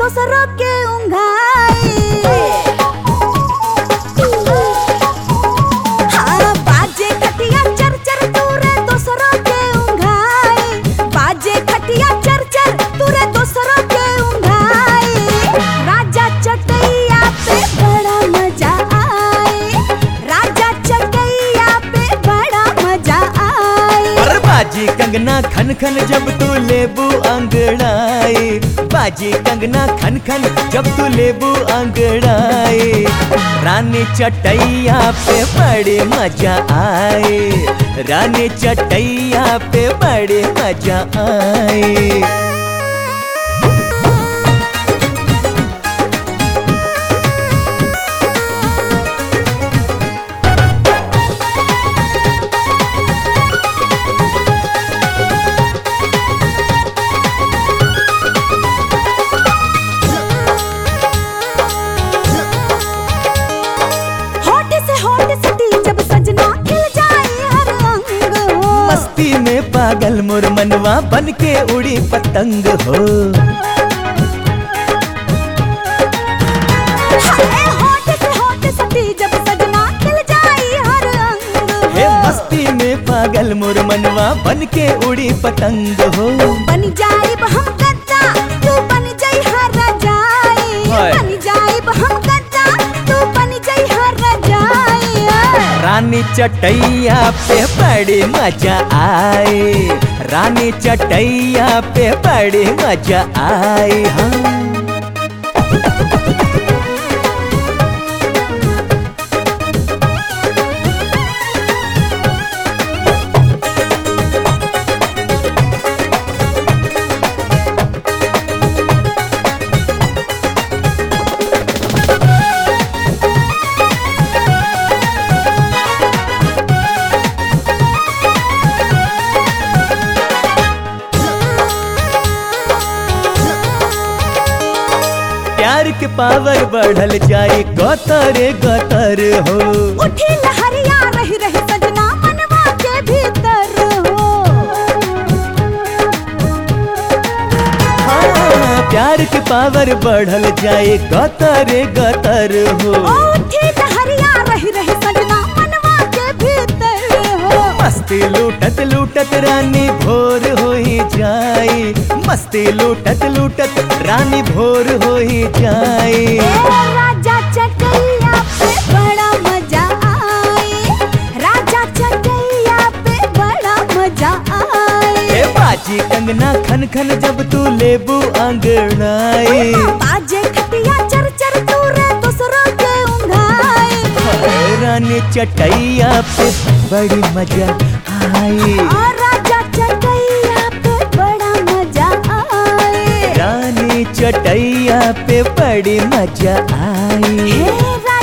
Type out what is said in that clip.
दोसरों के उंघाई हाँ, बाजे खटिया चर चर तूरे दोसरों के उंघाई बाजे खटिया चर चर तूरे दोसरों के उंघाई राजा चटैया पे बड़ा मजा आए राजा चटैया पे बड़ा मजा आए और बाजी कंगना खन खन जब तू लेबू अंगड़ाई बाजी कंगना खन खन जब तू लेबू अंगड़ाई रानी चटैया पे बड़े मजा आए रानी चटैया पे बड़े मजा आए होठ से होठ सटी जब सजना खिल जाए हर अंग हो मस्ती में पागल मोर मनवा बन के उड़ी पतंग हो हाय होठ से होठ सटी जब सजना खिल जाए हर अंग हे हो मस्ती में पागल मोर मनवा बन के उड़ी पतंग हो बन जाए हम गद्दा तू बन जाई हर रजाई हाय। बन जाए हम गद्दा तू बन जाई हर रजाई रानी चटैया पे बड़े मजा आए रानी चटैया पे बड़े मजा आए हाँ प्यार के पावर बढ़ल जाए गतरे गतर हो उठी लहरिया रही रही सजना मनवा के भीतर हो हाँ, प्यार के पावर बढ़ल जाए गतरे गतर हो उठी लहरिया रही रही सजना मनवा के भीतर हो मस्ती लूटत लूटत रानी भोर हो ही जाए मस्ती लूटत लूटत रानी भोर हो ही जाए ए राजा चटैया पे बड़ा मजा आए राजा चटैया पे बड़ा मजा आए ए बाजी कंगना खन खन जब तू लेबू अंगड़ाई बाजे खटिया चर चर तूरे दूसरों के उंघाए हाय, रानी चटैया पे बड़ी मजा आई और राजा चटैया पे बड़ा मजा आए रानी चटैया पे बड़ी मजा आई हे